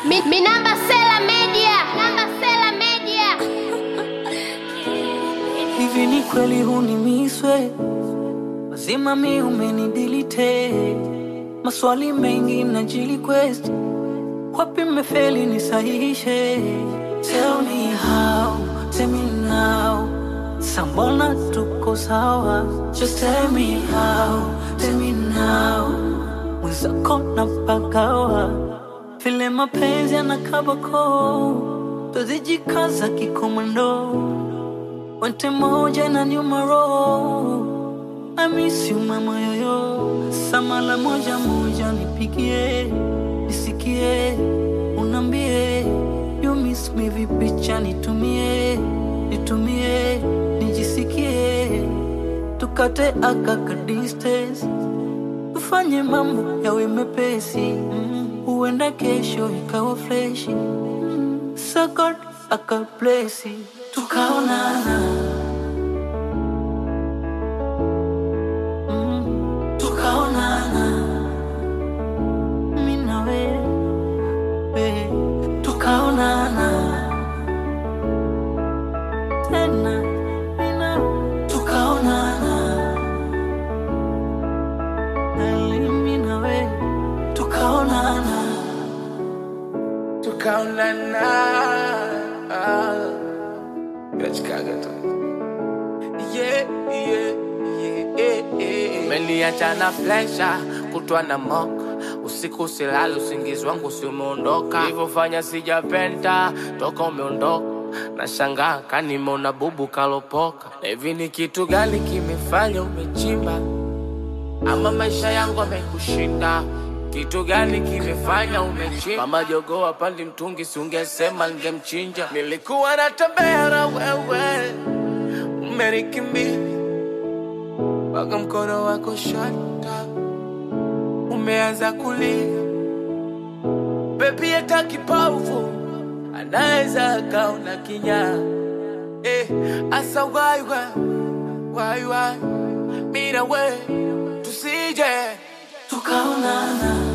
Mi, mi namba Sela Media. Namba Sela Media. Hivi ni kweli hunimiswe? Mazima mi umenidilite, maswali mengi najili quest, wapi mmefeli nisahihishe. Tell me how, tell me now, sambona tuko sawa? Just tell me how, tell me now, mwenzako napagawa vile mapenzi yanakabako, tuzijikaza kikomando Wente moja na nyuma roho I miss you mama yoyo Samala moja moja nipigie Nisikie Unambie You miss me vipicha nitumie Nitumie Nijisikie Tukate akaka distance Tufanye mambo yawe mepesi mm. Huenda kesho ikawa freshi mm. So God akablesi Tukaonana mm. Tukaonana Mimi na wewe Tukaonana Tena mimi na Tukaonana Mimi na wewe Tukaonana tukaonana ila Chicago tu yeah, yeah, yeah, yeah. Umeniacha na flesha kutwa na moka usiku silali usingizi wangu si umeondoka ilivyofanya sijapenda toka umeondoka na shangaa kanimona bubu kalopoka na hivi ni kitu gani kimefanya umechimba ama maisha yangu amekushinda kitu gani kimefanya umechimba mama jogoo apandi mtungi siungesema ningemchinja nilikuwa natembea na wewe umenikimbia mpaka mkono wako shata umeanza kulia bebi hata kipofu anaweza akaona kinyaa eh, asa waiwa waiwa mina we tusije Tukaonana